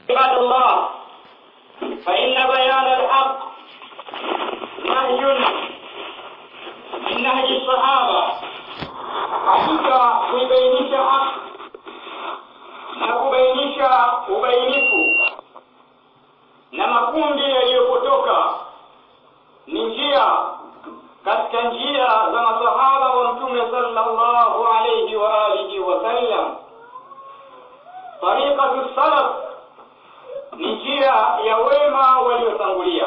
عباد الله فإن بيان الحق نهج من نهج الصحابة hakika kuibainisha haki na kubainisha ubainifu na makundi yaliyopotoka ni njia katika njia za masahaba wa mtume sallallahu alayhi wa alihi wasallam tariqatu salaf ni njia ya wema waliotangulia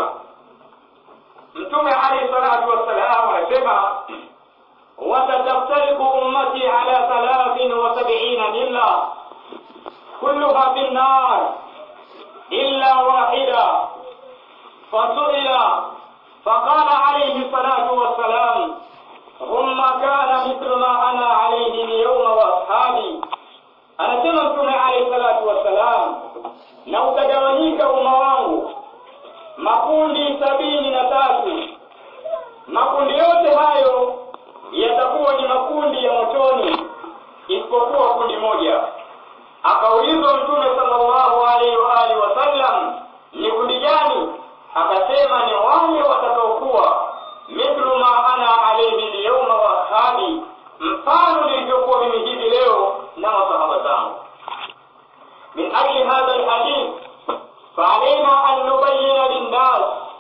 mtume alayhi salatu wassalam anasema وستفترق أمتي على ثلاث وسبعين ملة كلها في النار إلا واحدة فسئل فقال عليه الصلاة والسلام ثم كان مثل ما أنا عليه اليوم وأصحابي anasema mtume alayhi salatu wassalam na utagawanyika umma wangu makundi sabini na tatu makundi yote hayo yatakuwa ni makundi ya motoni isipokuwa kundi moja akaulizwa mtume sallallahu alaihi wa alihi wasallam ni kundi gani akasema ni wale watakaokuwa mithlu ma ana alaihi lyauma wa ashabi mfano nilivyokuwa mimi hivi leo na masahaba zangu min ajli hadha lhadith فعلينا أن نبين للناس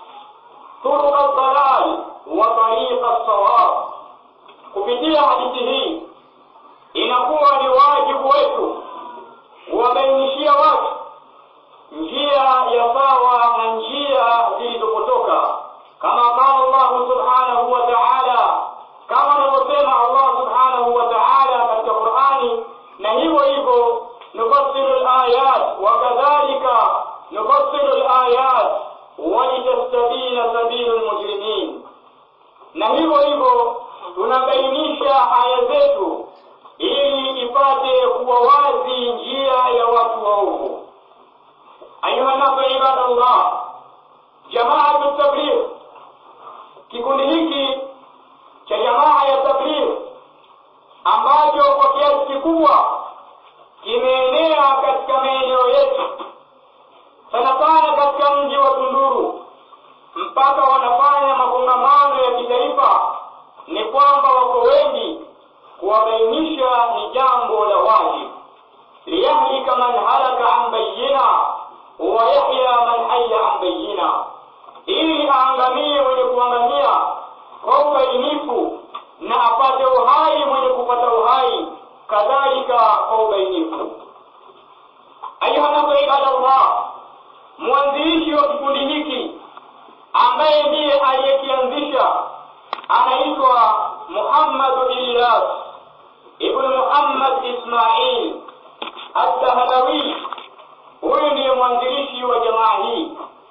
طرق الضلال وطريق الصواب kupitia hadithi hii inakuwa ni wajibu wetu kuwabainishia watu njia ya sawa na njia zilizopotoka kama qala Allahu subhanahu wa ta'ala kama anavyosema Allah subhanahu wa ta'ala katika Qur'ani na hivyo hivyo nufassilu al-ayat wa kadhalika nufassilu al-ayat walitastabina sabilu al-mujrimin na hivyo hivyo tunabainisha aya zetu ili ipate kuwa wazi njia ya watu waovu ayuha nasu ibadallah jamaatu tabligh kikundi hiki cha jamaa ya tabligh ambacho kwa kiasi kikubwa kimeenea katika maeneo yetu sana sana katika mji wa tunduru mpaka wanafanya makongamano ya kitaifa ni kwamba wako wengi kuwabainisha ni jambo la wajibu liyahlika man halaka an bayina wa yahya man haya an bayina ili aangamie mwenye kuangamia kwa ubainifu na apate uhai mwenye kupata uhai kadhalika kwa ubainifu ayuhanasu ibadallah mwanzilishi wa kikundi hiki ambaye ndiye aliyekianzisha anaitwa Muhammad Ilyas ibn Muhammad Ismail Ad-Dahlawi. Huyu ndiye mwanzilishi wa jamaa hii,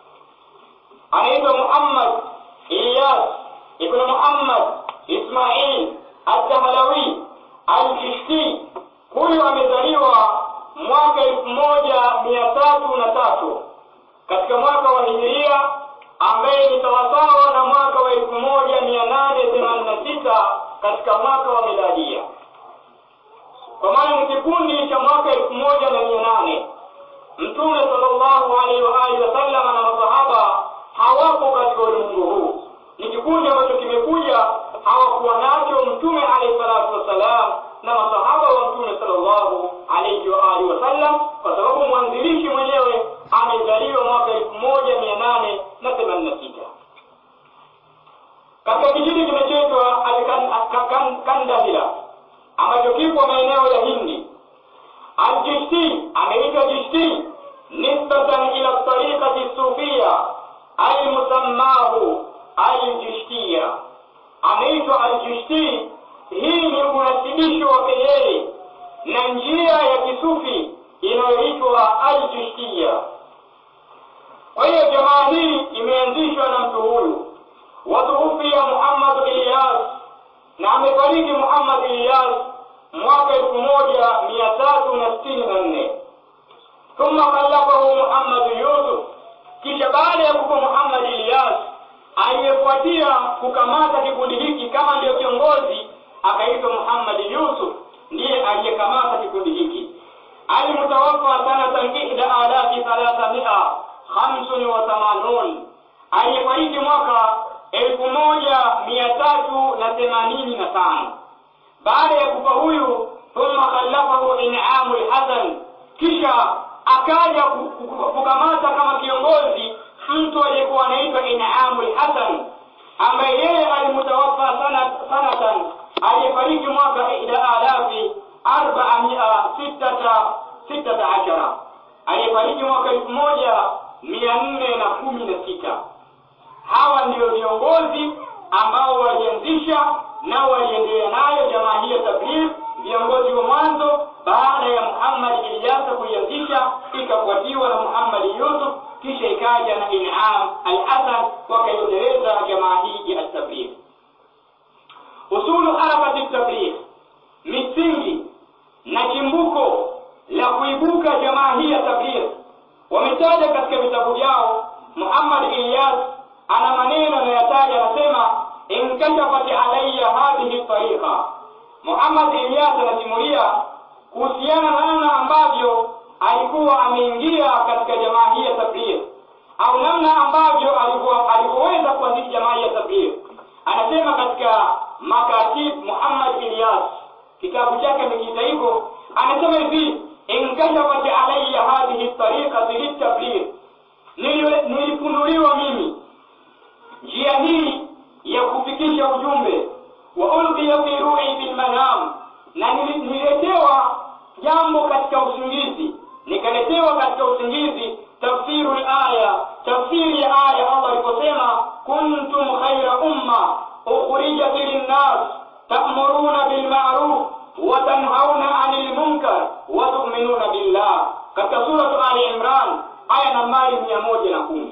anaitwa Muhammad Ilyas ibn Muhammad Ismail Ad-Dahlawi Al-Kishti. Huyu amezaliwa mwaka elfu moja mia tatu na tatu katika mwaka wa hijiria ambaye ni sawasawa na mwaka wa elfu moja mia nane themanini na sita katika mwaka wa miladia kwa maana ni kikundi cha mwaka elfu moja na mia nane mtume sallallahu alaihi wa alihi wasallam na masahaba hawapo katika ulimwengu huu ni kikundi ambacho kimekuja hawakuwa nacho mtume alaihi salatu wassalam na masahaba wa mtume sallallahu alaihi wa alihi wasallam kwa sababu mwanzilishi mwenyewe amezaliwa mwaka elfu moja mia nane na themanini na sita katika kijiji kinachoitwa Kandahila ambacho kipo maeneo ya Hindi. Aljishti ameitwa Jishti nisbatan ila tariqati sufia almusammahu aljishtia, ameitwa Aljishti. Hii ni unasibisho wake yeye na njia ya kisufi inayoitwa Aljishtia. Kwa hiyo jamaa hii imeanzishwa na mtu huyu watuhufia Muhammad Ilyas na amefariki Muhammad Ilyas mwaka elfu moja mia tatu na sitini na nne thumma khalafahu Muhammad Yusuf, kisha baada ya kufa Muhammad Ilyas aliyefuatia kukamata kikundi hiki kama ndiyo kiongozi akaitwa Muhammad Yusuf, ndiye aliyekamata kikundi hiki المتوفى سنة إحدى آلاف ثلاثمائة خمس وثمانون aliyefariki mwaka elfu moja mia tatu na themanini na tano baada ya kufa huyu thumma khalafahu inamu lhasan kisha akaja kukamata kama kiongozi mtu aliyekuwa anaitwa inamu lhasan ambaye yeye alimutawafa sanatan aliyefariki mwaka ihda alafi arbamia sittata sittata ashara aliyefariki mwaka elfu moja mia nne na kumi na sita hawa ndio viongozi ambao walianzisha na waliendelea nayo jamaa hii ya tabligh viongozi wa mwanzo baada ya Muhammad Ilyasa kuianzisha ikafuatiwa na Muhammad Yusuf kisha ikaja na In'am al-Hasan wakaiendeleza jamaa hii ya tabligh usulu harakati tabligh misingi na chimbuko la kuibuka jamaa hii ya tabligh wametaja katika vitabu vyao Muhammad Ilyas ana maneno anayotaja anasema inkashafat alayya hadhihi tariqa Muhammad Ilyas anasimulia kuhusiana na namna ambavyo alikuwa ameingia katika jamaa hii ya tabligh au namna ambavyo alikuwa alivyoweza kuanzisha jamaa hii ya tabligh anasema katika makatib Muhammad Ilyas kitabu chake amekiita hivyo anasema hivi inkashafat alayya hadhihi tariqa litabligh nilifunuliwa mimi njia hii ya kufikisha ujumbe wa ulqiya fi ruhi bil manam na nililetewa jambo katika usingizi nikaletewa katika usingizi tafsiru aya tafsiri ya aya Allah aliposema kuntum khayra umma ukhrijat linnas ta'muruna bil ma'ruf wa tanhauna 'anil munkar wa tu'minuna billah katika sura Ali Imran aya nambari 110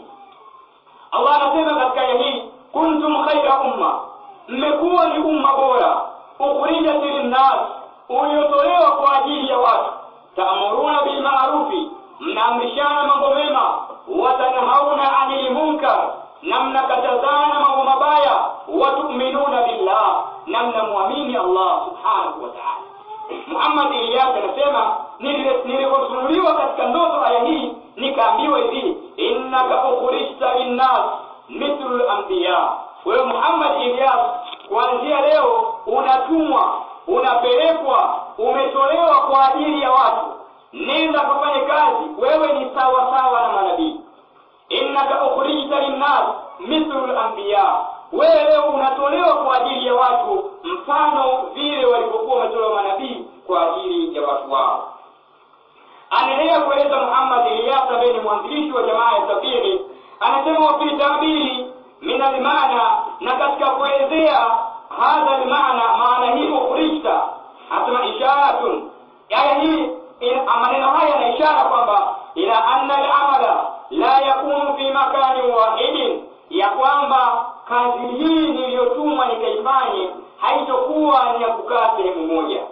Allah anasema katika aya hii kuntum khaira umma mmekuwa ni umma bora ukhrijat linnas uliotolewa kwa ajili ya watu taamuruna bil ma'rufi mnaamrishana mambo mema watanhauna anil munkar na mnakatazana mambo mabaya watuminuna billah na mnamwamini Allah subhanahu wa ta'ala Muhammad Ilyas anasema nilipofunuliwa katika ndoto aya hii nikaambiwa hivi innaka ukhrijta linnas mithlu al-anbiya wewe Muhammad Ilyas kuanzia leo unatumwa unapelekwa umetolewa kwa ajili ya watu nenda kufanye kazi wewe ni sawa sawa na manabii innaka ukhrijta linnas mithlu al-anbiya wewe leo unatolewa kwa ajili ya watu mfano vile walivyokuwa wametolewa manabii kwa ajili ya watu wao anaendelea kueleza Muhammad Ilyas ambaye ni mwanzilishi wa jamaa ya Tabiri anasema wa fi tabiri min almaana na katika kuelezea hadha almaana maana hii ukhrijta asema isharatun aya hii maneno haya yana ishara kwamba ila anna al-amala la yakunu fi makani wahidin ya kwamba kazi hii niliyotumwa nikaifanye haitokuwa ni ya kukaa sehemu moja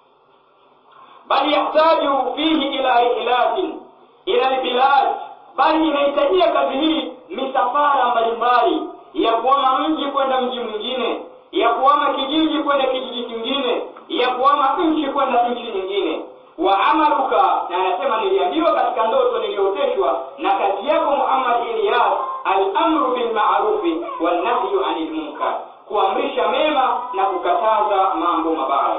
bali yahtaju fihi ila rihlatin ila albilad bali inahitajia kazi hii misafara mbalimbali ya kuama mji kwenda mji mwingine ya kuama kijiji kwenda kijiji kingine ya kuama nchi kwenda nchi nyingine wa amaluka na anasema niliambiwa katika ndoto nilioteshwa na kazi yako Muhammad Ilyas al-amru bil ma'rufi wan nahyu 'anil munkar kuamrisha mema na kukataza mambo mabaya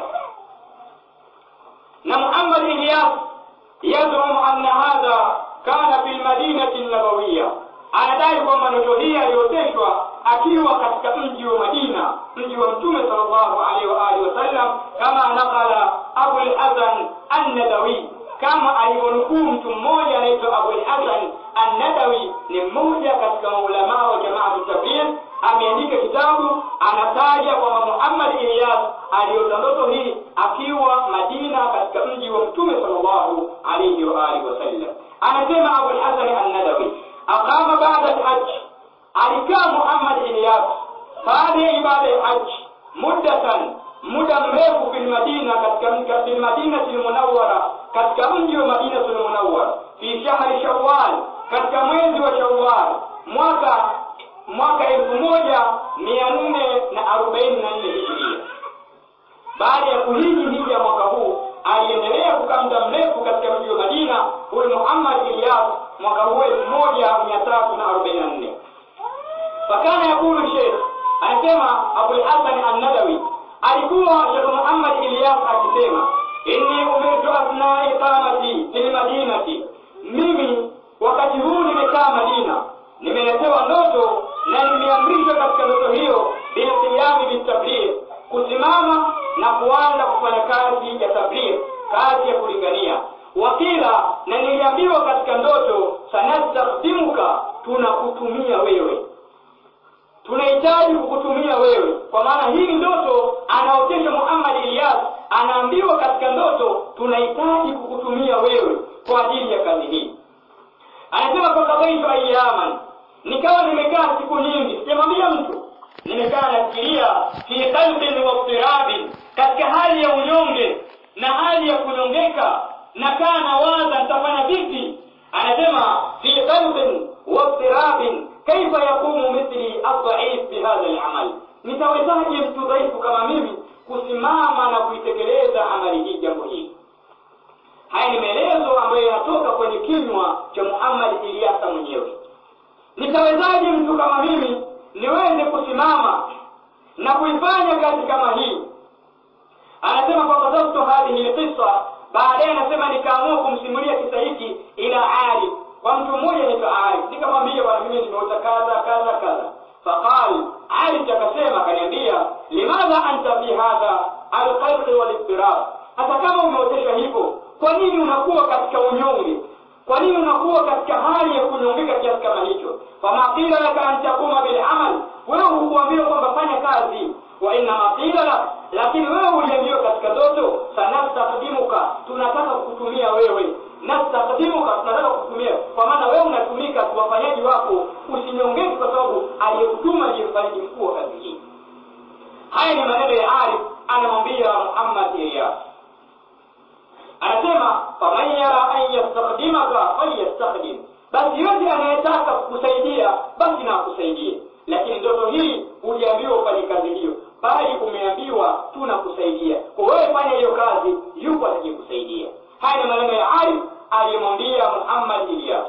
na Muhammad Ilyas yadrum anna hadha kana fil madinati an-nabawiyya anadai kwamba ndoto hii alioteshwa akiwa katika mji wa Madina mji wa Mtume sallallahu alaihi wa alihi wasallam kama nakala Abu al-Hasan an-Nadawi kama alivyonukuu mtu mmoja anaitwa Abu al-Hasan an-Nadawi ni mmoja katika maulama wa jamaa tabligh ameandika kitabu anataja kwamba Muhammad Ilyas aliota ndoto hii akiwa Madina katika mji wa Mtume sallallahu alaihi wa alihi wasallam anasema Abu al-Hasan an-Nadawi aqama ba'da al-hajj alikaa Muhammad Ilyas baada ya ibada ya hajj muddatan muda mrefu fil Madina katika fil Madina al-Munawwara katika mji wa Madina al-Munawwara fi shahri Shawwal katika mwezi wa Shawwal mwaka mwaka elfu moja mia nne na arobaini na nne hijiria baada ya kuhiji hija mwaka huu aliendelea kukaa muda mrefu katika mji wa Madina huyu Muhammad Ilyas mwaka huo elfu moja mia tatu na arobaini na nne fakana yakulu Sheikh anasema Abul Hasan An-Nadawi alikuwa Sheikh Muhammad Ilyas akisema inni umirtu asna iqamati fil madinati mimi wakati huu nimekaa Madina nimeletewa ndoto na nimeamrishwa katika ndoto hiyo bilqiyami bitabligh kusimama na kuanza kufanya kazi ya tabligh kazi ya kulingania wakila na niliambiwa katika ndoto sanastakdimuka tunakutumia wewe tunahitaji kukutumia wewe kwa maana hii ni ndoto anaotesha Muhammad Ilyas anaambiwa katika ndoto tunahitaji kukutumia wewe kwa ajili ya kazi hii anasema kwa kadhaitu ayyaman nikawa nimekaa siku nyingi sijamwambia mtu nimekaa nafikiria fi qalbin wa tirabin katika hali ya unyonge na hali ya kunyongeka nakaa nawaza nitafanya vipi anasema fi qalbin wa tirabin kaifa yakumu mithli adhaif bihadha al-amal nitawezaje mtu dhaifu kama mimi kusimama na kuitekeleza amali hii jambo hili haya ni maelezo ambayo yanatoka kwenye kinywa cha Muhammad Ilyasa mwenyewe nitawezaje mtu kama mimi niweze kusimama na kuifanya kazi kama hii anasema fakadhabtu hadhihi lqissa baadaye anasema nikaamua kumsimulia kisa hiki ila arif kwa mtu mmoja anaitwa arif nikamwambia bwana mimi nimeota kadha kadha kadha faqal arif akasema akaniambia limadha anta fi hadha alqalqi walidtirab hata kama umeotesha hivyo kwa nini unakuwa katika unyonge kwa nini unakuwa katika hali ya kunyongeka kiasi kama hicho fama qila laka an takuma bilamal wewe hukuambiwa kwamba fanya kazi wa innama qila lak lakini wewe uliambiwa katika ndoto sanastakdimuka tunataka kukutumia wewe nastakdimuka tunataka kukutumia kwa maana wewe unatumika wafanyaji wako usinyongeke kwa sababu aliyekutuma ndiye mfanyaji mkuu wa kazi hii haya ni maneno ya arif anamwambia muhammad ilyas anasema faman yara an yastakdimaka falyastakdim basi yote anayetaka kukusaidia basi na akusaidie lakini ndoto hii hujaambiwa ufanye kazi hiyo bali umeambiwa tunakusaidia kwa wewe fanya hiyo kazi yupo atakayekusaidia haya ni maneno ya arif aliyemwambia muhammad ilyas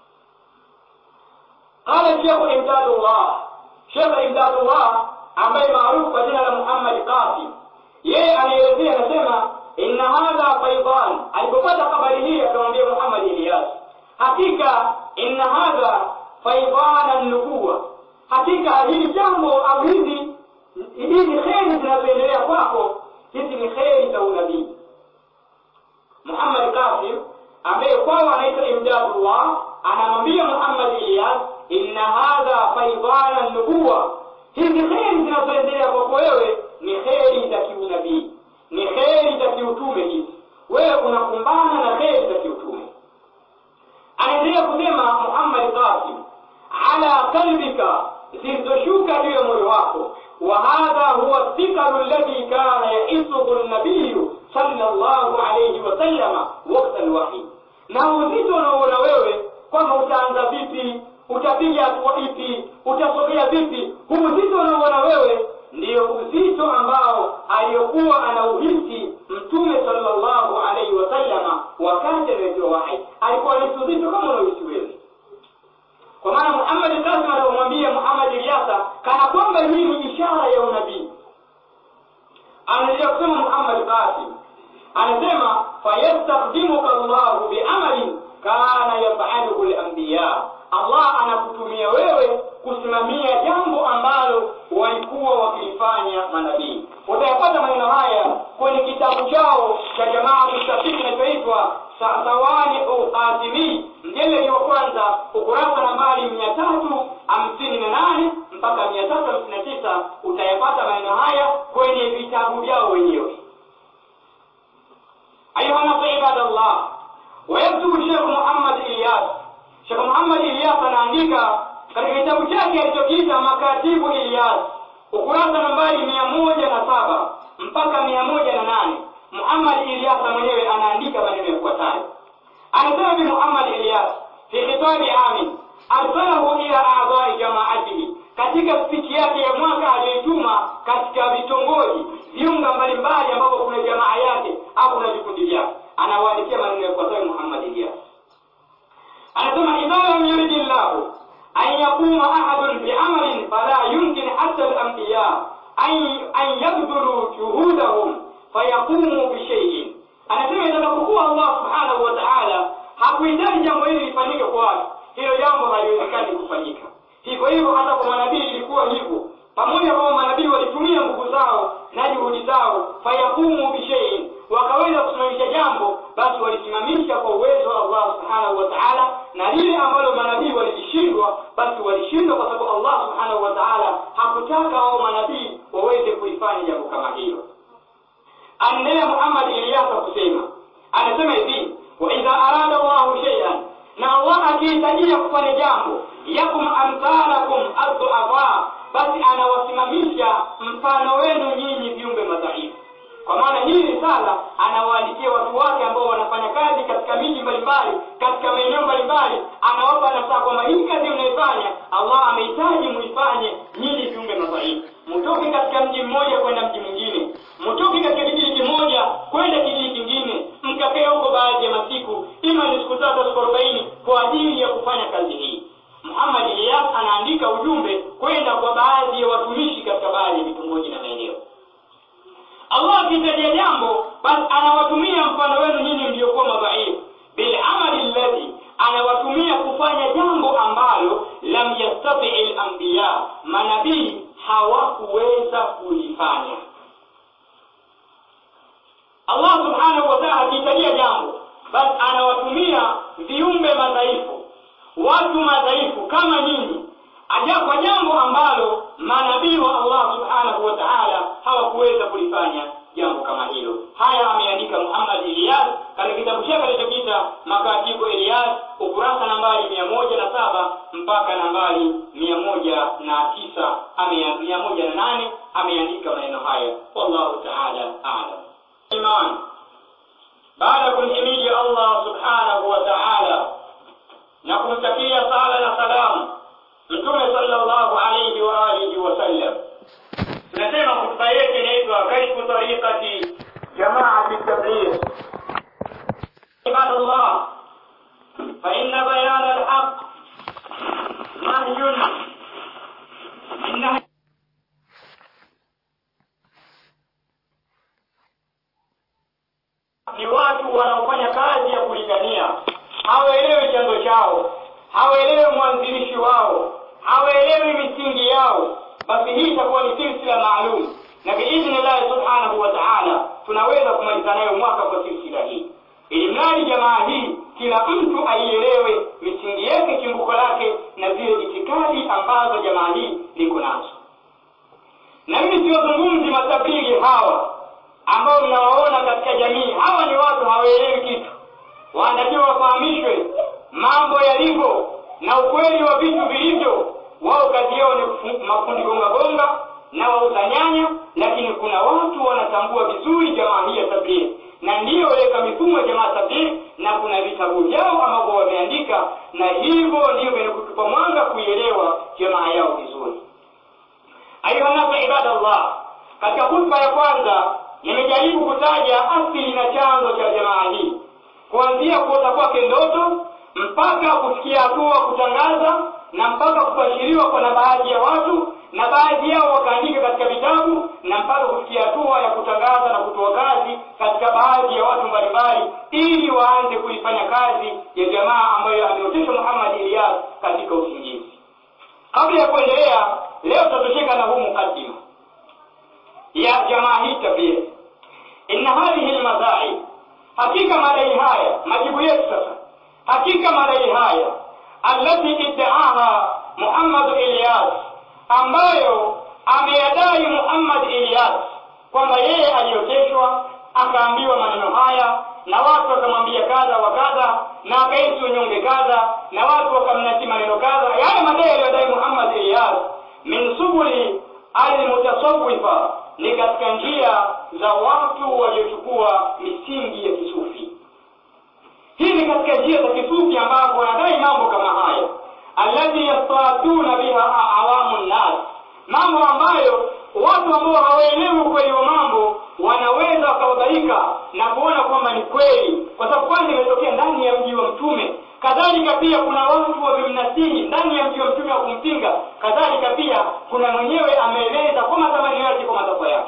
qala shekhu imdadullah shekh imdadullah ambaye maarufu kwa jina la muhammad qasim yeye anaelezea anasema inna hadha faidan alipopata habari hii akamwambia muhammad ilyas hakika inna hadha faidana nubuwa hakika hili jambo au hizi hizi kheri zinazoendelea kwako hizi ni kheri za unabii muhammad kasim ambaye kwao anaitwa imdadullah anamwambia muhammad ilyas inna hadha faidana nubuwa hizi kheri zinazoendelea kwako wewe ni kheri za kiunabii ni kheri za kiutume hizi wewe unakumbana na kheri za kiutume anaendelea kusema muhammad qasim ala qalbika zilizoshuka juu ya moyo wako wa hadha huwa thikalu alladhi kana yaisuhu nabiyu sallallahu alayhi wasallama wakta alwahi na uzito unaoona wewe kwamba utaanza vipi utapiga hatua ipi utasogea vipi huu uzito unaoona wewe ndiyo uzito ambao aliyokuwa anauhisi mtume sallallahu alaihi wasallama wakati anawekewa wahi alikuwa anahisi uzito kama unaohisi wewe kwa maana muhammad kasim anaomwambia muhammad ilyasa kana kwamba hii ni ishara ya unabii anaendelea kusema muhammad kasim anasema fayastakdimuka llahu biamalin kana yafaluhu lambiya allah anakutumia wewe kusimamia jambo ambalo walikuwa wakilifanya manabii utayapata maneno haya kwenye kitabu chao cha jamaa mustafiki kinachoitwa sawani ukatimi mjeledi wa kwanza ukurasa nambari mia tatu hamsini na nane mpaka mia tatu hamsini na tisa utayapata maneno haya kwenye vitabu vyao wenyewe ayuha nasu ibadallah wayaktubu shekh muhammad ilyas shekh muhammad ilyas anaandika katika kitabu chake alichokiita makatibu ilyas ukurasa nambari mia moja na saba mpaka mia moja na nane muhammad ilyas mwenyewe anaandika maneno yafuatayo anasema bi muhammad ilyas fi khitabi amin arsalahu ila a'dha'i jama'atihi katika spichi yake ya mwaka aliyoituma katika vitongoji viunga mbalimbali ambapo kuna jamaa yake au kuna vikundi vyake anawaandikia maneno yafuatayo muhammad ilyas anasema idha lam yuridi llahu an yaquma ahadun biamalin fala yumkin hata alambiya an yabdhulu juhudahum fayaqumu bishaiin anasema itakapokuwa allah subhanahu wa taala hakuhitaji jambo hili lifanyike kwa watu hilo jambo haliwezekani kufanyika hivyo hivyo hata kwa manabii ilikuwa hivyo pamoja kwamba manabii walitumia nguvu zao na juhudi zao fayakumu bishaiin wakaweza kusimamisha jambo basi walisimamisha kwa uwezo wa allah subhanahu wa taala na lile ambalo manabii walilishindwa basi walishindwa kwa sababu allah subhanahu wa taala hakutaka hao manabii waweze kuifanya jambo kama hilo anaendelea muhammad iliyasa kusema anasema hivi waidha arada llahu sheian na allah akihitajia kufanya jambo yakum amthalakum adduafa basi anawasimamisha mfano wenu nyinyi viumbe madhaifu kwa maana hii risala anawaandikia watu wake ambao wanafanya kazi katika miji mbalimbali katika maeneo mbalimbali anawapa nasaa kwamba hii kazi mnaifanya allah amehitaji muifanye nyinyi viumbe madhaifu mtoke katika mji mmoja kwenda mji mwingine mtoke katika kijiji kimoja kwenda kijiji kingine mkakae huko baadhi ya masiku ima ni siku tatu siku arobaini kwa ajili ya kufanya kazi hii muhammad iliyas anaandika ujumbe kwenda kwa baadhi ya watumishi katika baadhi ya vitongoji na maeneo allah akihitajia jambo basi anawatumia mfano wenu nyinyi mliokuwa madhaifu bilamali lladhi anawatumia kufanya jambo ambalo lam yastatii lambiya manabii hawakuweza kulifanya allah subhanahu wa taala akihitajia jambo basi anawatumia viumbe madhaifu watu madhaifu kama nyinyi aja kwa jambo ambalo manabii wa allah subhanahu wa taala hawakuweza kulifanya jambo kama hilo haya ameandika muhammad iliyas katika kitabu chake alichokita makatibu iliyas ukurasa nambari mia moja na saba mpaka nambari mia moja na tisa mia moja na nane ameandika maneno haya wallahu taala alam iman baada ya kumhimidi allah subhanahu wa taala na kumtakia sala na salamu mtume sallallahu alayhi wa alihi wasallam tunasema khutba yetu inaitwa kashfu tariqati jamaati tabligh عباد الله فإن بيان الحق نهي النهي ni watu wanaofanya kazi ya kulingania hawaelewi chanzo chao hawaelewi mwanzilishi wao hawaelewi misingi yao basi hii itakuwa ni silsila maalum na biidhnillahi subhanahu wa taala tunaweza kumaliza nayo mwaka kwa silsila hii ili mradi jamaa hii kila mtu aielewe misingi yake chimbuko lake na zile itikadi ambazo jamaa hii liko nazo na mimi siwazungumzi matabiri hawa ambao mnawaona katika jamii hawa ni watu hawaelewi kitu wanatakiwa wafahamishwe mambo yalivyo na ukweli wa vitu vilivyo wao kazi yao ni mafundi gonga gonga na wauza nyanya lakini kuna watu wanatambua vizuri jamaa hii ya tabligh na ndiyo weka mifumo ya jamaa tabligh na kuna vitabu vyao ambavyo wameandika na hivyo ndiyo vyenye kutupa mwanga kuielewa jamaa yao vizuri ayuhanasu ibadallah katika hutuba ya kwanza nimejaribu kutaja asili na chanzo cha jamaa hii kuanzia kuota kwake ndoto mpaka kufikia hatua kutangaza na mpaka kubashiriwa kwa na baadhi ya watu na baadhi yao wakaandika katika vitabu na mpaka kufikia hatua ya kutangaza na kutoa kazi katika baadhi ya watu mbalimbali ili waanze kuifanya kazi ya jamaa ambayo ameoteshwa muhammad iliyas katika usingizi kabla ya kuendelea leo tutatosheka na huu mukaddima ya jamaa hii tabia inna hadhihi lmadhai hakika madai haya majibu yetu sasa hakika madai haya allati iddaaha muhammad ilyas ambayo ameyadai muhammad ilyas kwamba yeye alioteshwa akaambiwa maneno haya na watu wakamwambia kadha wa kadha na akahisi unyonge kadha na watu wakamnati maneno kadha yale madai aliyodai muhammad ilyas min subuli almutasawifa ni katika njia za watu waliochukua misingi ya kisufi hii ni katika njia za kisufi ambapo wanadai mambo kama haya allati yastatuna biha awamu nnas mambo ambayo watu ambao hawaelewi ukweli wa mambo wanaweza wakababaika na kuona kwamba ni kweli kwa sababu kwanza imetokea ndani ya mji wa mtume kadhalika pia kuna watu wamemnasihi ndani ya mji wa mtume wa kumpinga kadhalika pia kuna mwenyewe ameeleza kwa matamanio yake kwa matakwa yake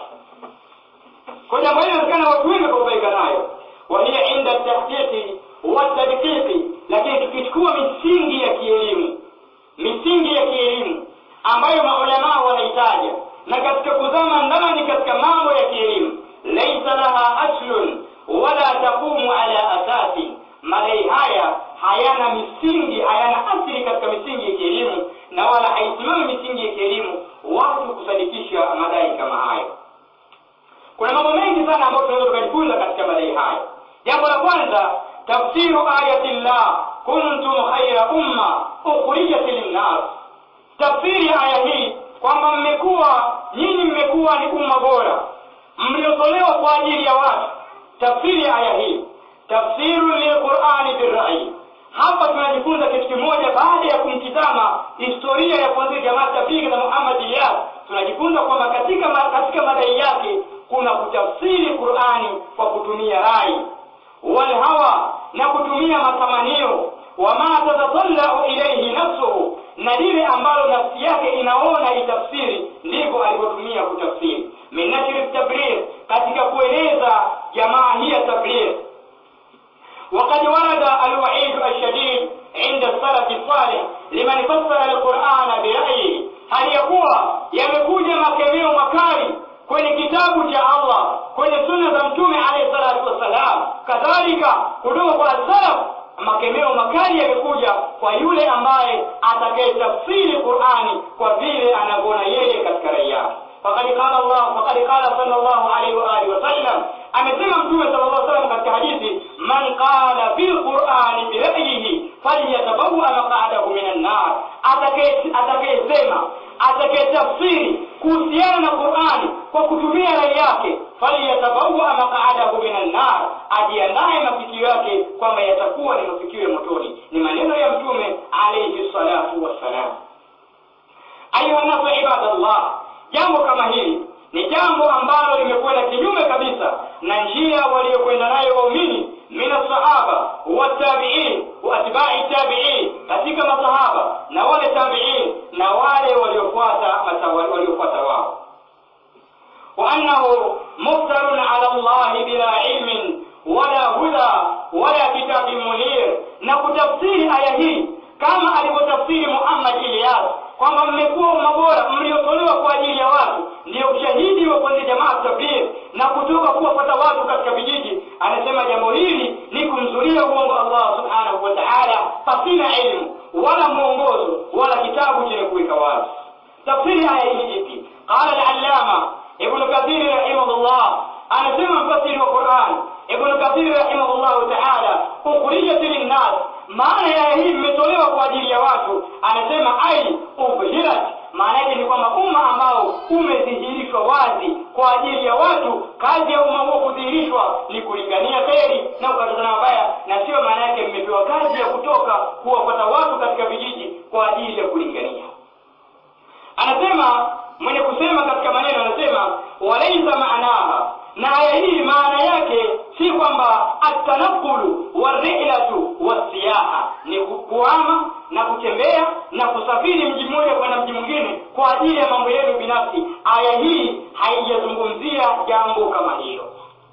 kwa jambo hili inawezekana watu wengi wakababaika nayo wahiya inda tahqiqi watadqiqi lakini tukichukua misingi ya kielimu misingi ya kielimu ambayo maulamaa wanahitaja na katika kuzama ndani katika mambo ya kielimu laisa laha aslun wala taqumu ala asasi madai haya hayana misingi hayana asili katika misingi ya kielimu na wala haisimami misingi ya kielimu watu kusadikisha madai kama hayo kuna mambo mengi sana ambayo tunaweza tukajifunza katika madai hayo jambo la kwanza tafsiru ayati llah kuntum khaira umma ukhrijat linnas tafsiri ya aya hii kwamba mmekuwa nyinyi mmekuwa ni umma bora mliotolewa kwa ajili ya watu tafsiri ya aya hii tafsiru lilqurani birrai hapa tunajifunza kitu kimoja baada ya kumtizama historia ya kuanzia jamaa tablighi na Muhammad Ilyas tunajifunza kwamba katika ma, katika madai yake kuna kutafsiri Qur'ani kwa kutumia rai wal hawa na kutumia matamanio wama tatatallau ilayhi nafsuhu na lile ambalo nafsi yake inaona itafsiri ndivyo alivyotumia kutafsiri min nashri tabligh katika kueleza jamaa hii ya tabligh وقد ورد الوعيد الشديد عند السلف الصالح لمن فسر القرآن برأيه هل يقوى يمكوج makemeo makali kwenye kitabu cha Allah kwenye sunna za mtume alayhi salatu wassalam kadhalika kutoka kwa salaf makemeo makali yamekuja kwa yule ambaye atakayetafsiri Qur'ani kwa vile anavyoona yeye katika rai yake faqad qala Allah faqad qala sallallahu alayhi wa alihi wasallam amesema mtume sallallahu alayhi wasallam katika hadithi man qala bil qur'ani bi ra'yihi falyatabawwa maq'adahu minan nar atakayesema atakayetafsiri kuhusiana na Qur'ani kwa kutumia rai yake falyatabawwa maq'adahu minan nar ajiandae mafikio yake kwamba yatakuwa ni mafikio ya motoni ni maneno ya mtume alayhi salatu wassalam ayuha nasu ibadallah jambo kama hili ni jambo ambalo limekwenda kinyume kabisa na njia waliokwenda nayo waumini min sahaba watabiin wa atbai tabiin katika masahaba na wale tabiin na wale waliofuata waliofuata wao وأنه مفتر على الله بلا علم ولا هدى ولا كتاب منير نكتفسير آية hii kama alivyotafsiri Muhammad Ilyas kwamba mmekuwa umma bora mliotolewa kwa ajili ya watu ndio ushahidi wa kwanza jamaa tabligh na kutoka kuwapata watu katika vijiji anasema jambo hili ni kumzulia uongo Allah subhanahu wa ta'ala pasina elimu wala mwongozo wala kitabu chenye kuweka wazi tafsiri aya hii ipi qala al-allama ibn kathir rahimahullah anasema mfasiri wa Qur'an ibn kathir rahimahullah ta'ala ukhrijat lin-nas maana ya hii imetolewa kwa ajili ya watu anasema ai ubhirat maana yake ni kwamba umma ambao umedhihirishwa wazi kwa ajili ya watu kazi ya umma huo kudhihirishwa ni kulingania kheri na kukatazana mabaya na sio maana yake mmepewa kazi ya kutoka kuwapata watu katika vijiji kwa ajili ya kulingania anasema mwenye kusema katika maneno anasema walaisa maanaha na aya hii maana yake si kwamba atanakulu warilatu wasiyaha ni kuama na kutembea na kusafiri mji mmoja kwenda mji mwingine kwa ajili ya mambo yenu binafsi aya hii haijazungumzia jambo kama hilo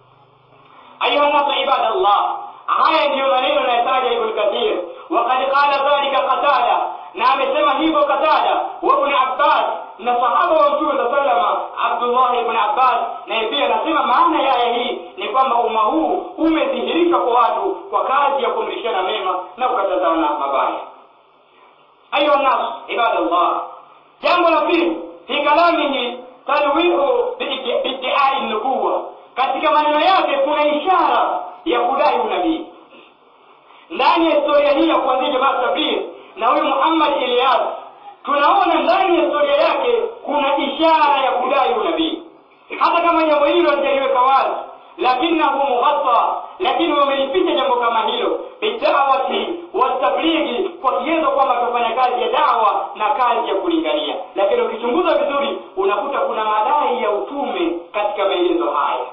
ayuha nasu ibadallah haya ndiyo maneno anayotaja ibn kathir wakad qala dhalika qatada na amesema hivyo qatada wa ibn abbas na sahaba wa mtume sa salama abdullah ibn abbas naye pia anasema maana ya aya hii ni kwamba umma huu umedhihirishwa kwa watu kwa kazi ya kuamrishana mema na kukatazana mabaya ayuha nas ibadallah jambo la pili fi kalamihi talwihu biiddiai nubuwa katika maneno yake kuna ishara ya kudai unabii ndani ya historia hii ya kuanzia jamaa tabligh na huyu Muhammad Ilyas tunaona ndani ya historia yake kuna ishara ya kudai unabii hata kama jambo hilo halijaliweka wazi lakinahu mughatta lakini wamelificha jambo kama hilo bidawati watablighi kwa kwa kigezo kwamba tufanya kazi ya dawa na kazi ya kulingania lakini ukichunguza vizuri unakuta kuna madai ya utume katika maelezo haya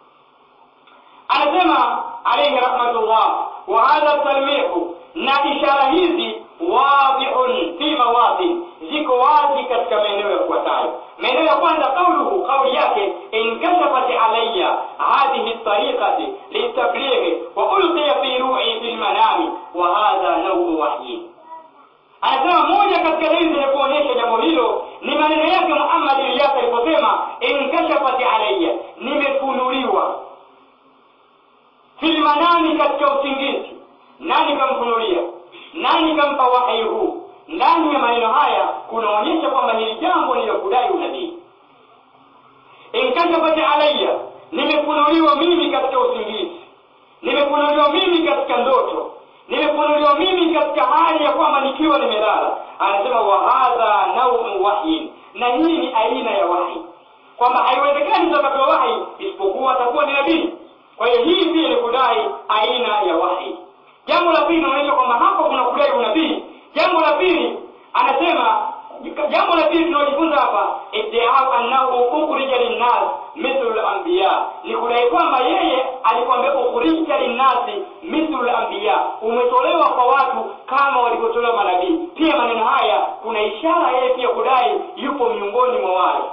anasema alayhi rahmatullah wa hadha talmihu na ishara hizi wadihun fi mawadhi ziko wazi katika maeneo yafuatayo maeneo ya kwanza qauluhu kauli yake inkashafat alayya hadhihi tariqati litablighi wa ulqiya fi ru'i fi lmanami wa hadha nauu wahyi anasema moja katika dalili zenye kuonyesha jambo hilo ni maneno yake muhammad ilyas aliposema inkashafat alayya nimefunuliwa filmanami katika usingizi nani kamfunulia nani kampa wahyi huu ndani ya maneno haya kunaonyesha kwamba hili jambo ni la kudai unabii inkashafat alayya nimefunuliwa mimi katika usingizi nimefunuliwa mimi katika ndoto nimefunuliwa mimi katika hali ya kwamba nikiwa nimelala anasema wahadha naumu wahyin na hii ni aina ya wahi kwamba haiwezekani utapatiwa wahi isipokuwa atakuwa ni nabii kwa hiyo hii pia ni kudai aina ya wahi jambo la pili inaonyesha kwamba hapo kuna kudai unabii jambo la pili anasema jambo la pili tunalojifunza hapa iddiau annahu ukhrija linnas mithlu lambiya ni kudai kwamba yeye alikwambia ukhrija linnasi mithlu lambiya umetolewa kwa watu kama walivyotolewa manabii pia maneno haya kuna ishara yeye pia kudai yupo miongoni mwa wale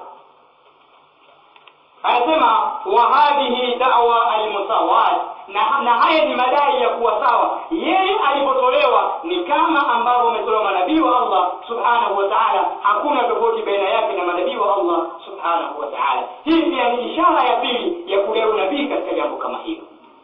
anasema wa hadhihi da'wa almusawat na, na haya ni madai ya kuwa sawa yeye alipotolewa ni kama ambavyo umetolewa manabii wa Allah subhanahu wa ta'ala hakuna tofauti baina yake na manabii wa Allah subhanahu wa ta'ala hii pia ni ishara ya pili ya kudai unabii katika jambo kama hilo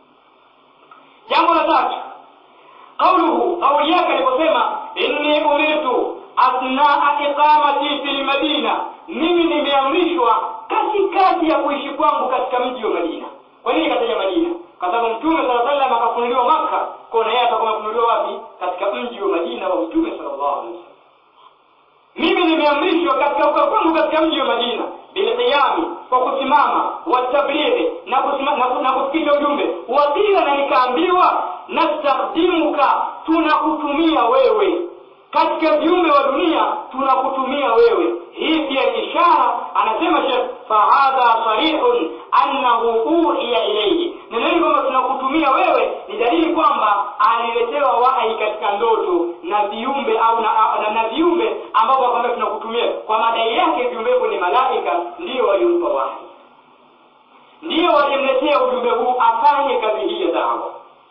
jambo la tatu qauluhu kauli yake aliposema inni umirtu athnaa iqamati fil madina mimi nimeamrishwa katikati ya kuishi kwangu katika mji wa Madina. Kwa nini kataja Madina? Kwa sababu Mtume sala sallam akafunuliwa Makka, kwa na yeye atakuwa amefunuliwa wapi? Katika mji wa Madina wa Mtume sallallahu alaihi wasallam. Mimi nimeamrishwa katika kukaa kwangu katika mji wa Madina bilqiyami, kwa kusimama, watablighi na kusima, na, na kufikisha ujumbe. Wakila na nikaambiwa, nastakhdimuka, tunakutumia wewe katika viumbe wa dunia tunakutumia wewe hii pia ni ishara anasema shekh fahadha sarihun annahu uhiya ilayhi neneni kwamba tunakutumia wewe ni dalili kwamba aliletewa wahyi katika ndoto na viumbe au na, na, na viumbe ambavyo kwamba tunakutumia kwa madai yake viumbe hivyo ni malaika ndiyo waliompa wahyi ndiyo walimletea ujumbe huu afanye kazi hii ya dawa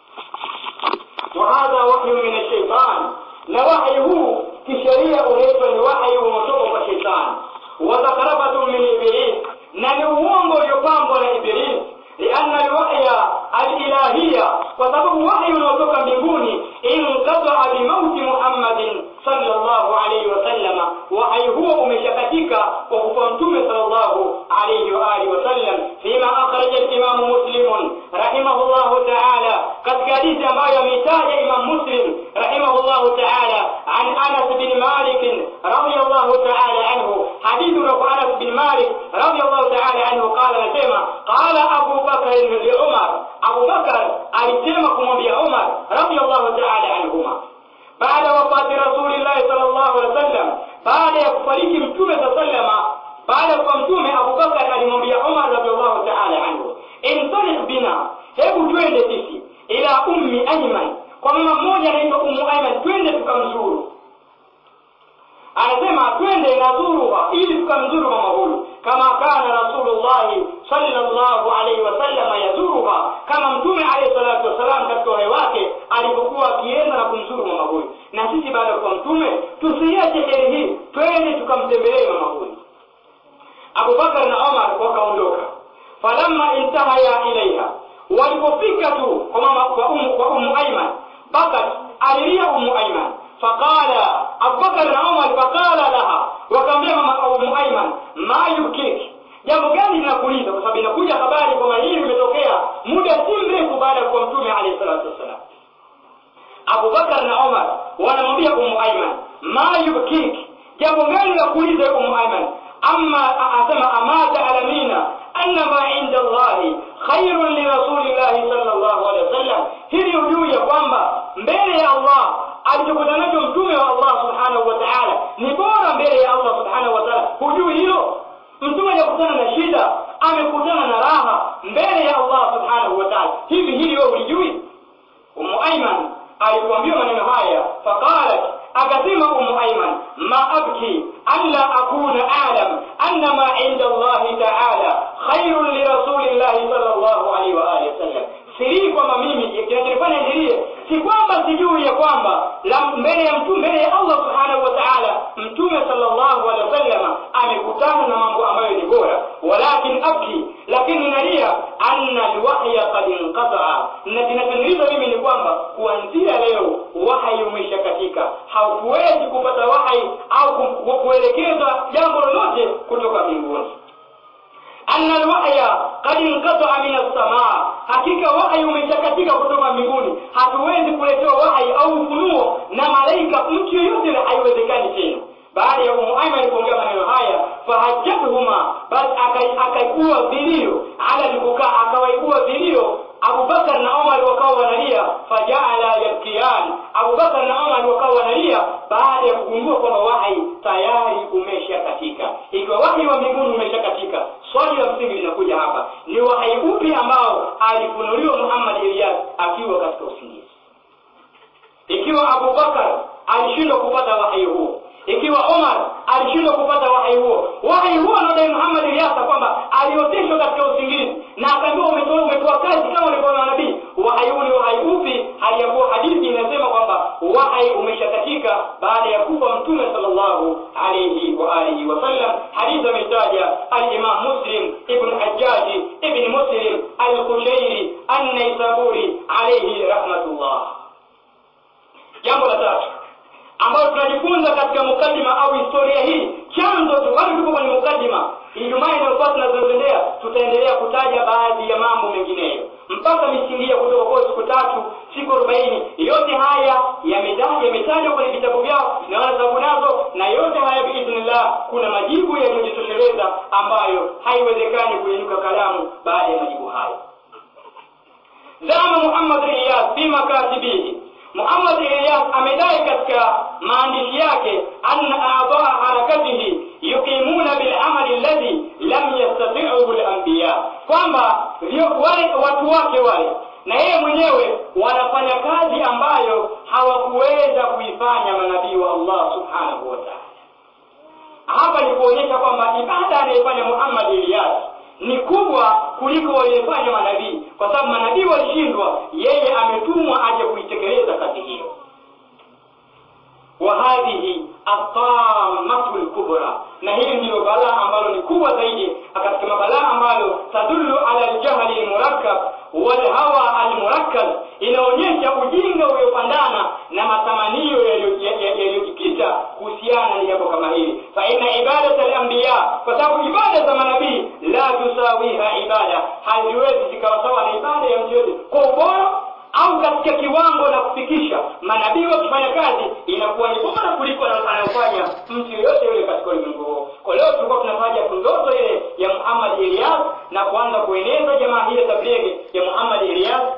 wahadha wahyu min ashaitani na wahi huu kisheria unaitwa ni wahi unaotoka kwa shetani wadhakarabatu min iblis na ni uongo uliopambwa na iblis lianna alwahya alilahiya kwa sababu wahi unaotoka mbinguni inqataa bimauti muhammadin sallallahu alayhi wasallama wahi huo umeshakatika kwa kufa mtume sallallahu alayhi wa alihi wasallam fima akhraja alimamu muslimun rahimahullahu taala katika hadithi ambayo ameitaja imam muslim rahimahullahu taala an anas bin malik radiyallahu taala anhu hadithi kutoka anas bin malik radiyallahu taala anhu qala anasema qala abu bakr li umar abu bakr alisema kumwambia umar radiyallahu taala anhuma baada wafati rasulillahi sallallahu alaihi wasallam baada ya kufariki mtume saa sallama baada ya kufa mtume abubakar alimwambia umar radiallahu taala anhu intalik bina hebu twende sisi ila ummi ayman kwa mama mmoja anaitwa ummu ayman twende tukamzuru anasema twende nadhuruha ili tukamzuru mama huyu kama kana rasulullahi sallallahu alaihi wasallam yazuruha kama mtume alayhi salatu wassalam katika uhai wake alipokuwa akienda na kumzuru mama huyu na sisi baada ya kuwa mtume tusiache heri hii twende tukamtembelee mama huyu abubakar na omar wakaondoka falamma intahaya ilaiha walipofika tu kwa mama kwa umu, kwa umu aiman bakat alilia umu aiman faqala abubakar na umar faqala laha wakaambia mama umu aiman ma yubkiki jambo gani linakuliza kwa sababu inakuja habari kwamba hili limetokea muda si mrefu baada ya kuwa mtume alayhi salatu wassalam abubakar na umar wanamwambia umu aiman ma yubkiki jambo gani la kuuliza umu aiman ama asema ama taalamina anna ma inda allahi khairun lirasulillahi sallallahu alaihi wasallam hili ujuu ya kwamba mbele ya Allah alichokuta nacho mtume wa Allah subhanahu wa ta'ala ni bora mbele ya Allah subhanahu wa ta'ala hujui hilo mtume hajakutana na shida amekutana na raha mbele ya Allah subhanahu wa ta'ala hivi hili wewe ulijui Ummu Aiman alipoambiwa maneno haya faqalat akasema Ummu Aiman ma abki alla akuna a'lam anna ma 'inda Allah ta'ala khairun li rasulillahi sallallahu alaihi wa alihi wasallam siri kwamba mimi kinachonifanya nilie si kwamba sijui ya kwamba la mbele ya mtume mbele ya Allah subhanahu wa ta'ala mtume sallallahu alaihi wasallam amekutana na mambo ambayo ni bora walakin abki lakini nalia anna alwahya qad inqata'a na kinachoniliza mimi ni kwamba kuanzia leo wahyi umeshakatika haukuwezi kupata wahyi au kuelekeza jambo lolote kutoka mbinguni anna alwahya qad inqata'a min as-samaa hakika wahyi umeshakatika kutoka mbinguni hatuwezi kuletewa wahyi au ufunuo na malaika mtu yeyote haiwezekani tena baada ya Ummu Aiman kuongea maneno haya fahajjatuhuma basi akaibua vilio ala alipokaa akawaibua vilio Abubakar na Omar wakawa wanalia fajaala yabkiyan Abubakar na Omar wakawa wanalia baada ya kugundua kwamba wahi tayari umeshakatika ikiwa wahi wa mbinguni umeshakatika swali la msingi linakuja hapa ni wahi upi ambao alifunuliwa Muhammad Ilyas akiwa katika usingizi ikiwa Abubakar alishindwa kupata wahi huo ikiwa Omar alishindwa kupata wahi huo wahi huo anaodai Muhammad Ilyasa kwamba alioteshwa katika usingizi na akaambiwa umetoa umetoa kazi kama ulivyoona nabii wahi huu ni wahi upi hali ya kuwa hadithi inasema kwamba wahi umeshakatika baada ya kufa mtume sallallahu alayhi wa alihi wasallam hadithi ametaja al-Imam Muslim ibn Hajjaj ibn Muslim al-Kushairi an-Naisaburi alayhi rahmatullah jambo la tatu ambayo tunajifunza katika mukaddima au historia hii chanzo tu bado tuko kwenye mukaddima ijumaa inayofuata tunazoendelea tutaendelea kutaja baadhi ya mambo mengineyo mpaka misingi ya kutoka kwa siku tatu siku arobaini yote haya yametajwa kwenye vitabu vyao na wanasababu nazo na yote haya biidhnillah kuna majibu yaliyojitosheleza ambayo haiwezekani kuinuka kalamu baada ya majibu hayo zama Muhammad Iyas fi makatibihi Muhammad Ilyas amedai katika maandishi yake anna a'dha'a harakatihi yuqimuna bil amali alladhi lam yastati'uhu al anbiya kwamba wale watu wake wale na yeye mwenyewe wanafanya kazi ambayo hawakuweza kuifanya manabii wa Allah subhanahu wa ta'ala hapa ni kuonyesha kwamba ibada anayefanya Muhammad Ilyas ni kubwa kuliko waliyefanya manabii kwa sababu manabii walishindwa yeye ametumwa aje kuitekeleza kazi hiyo wa hadhihi atamatu lkubra na hili ndilo balaa ambalo ni kubwa zaidi katika mabalaa ambayo tadullu ala ljahli lmurakkab walhawa almurakkab inaonyesha ujinga uliopandana na matamanio yaliyojikita kuhusiana na jambo kama hili fa inna ibadat alambiya kwa sababu ibada za manabii la tusawiha ibada haziwezi zikawa sawa na ibada ya mtu yote kwa ubora au katika kiwango na kufikisha manabii wakifanya kazi inakuwa ni bora kuliko anayofanya mtu yeyote yule katika ulimwengu huo kwa leo tulikuwa tunafanya ndoto ile ya Muhammad Ilyas na kuanza kueneza jamaa hili tablighi ya Muhammad Ilyas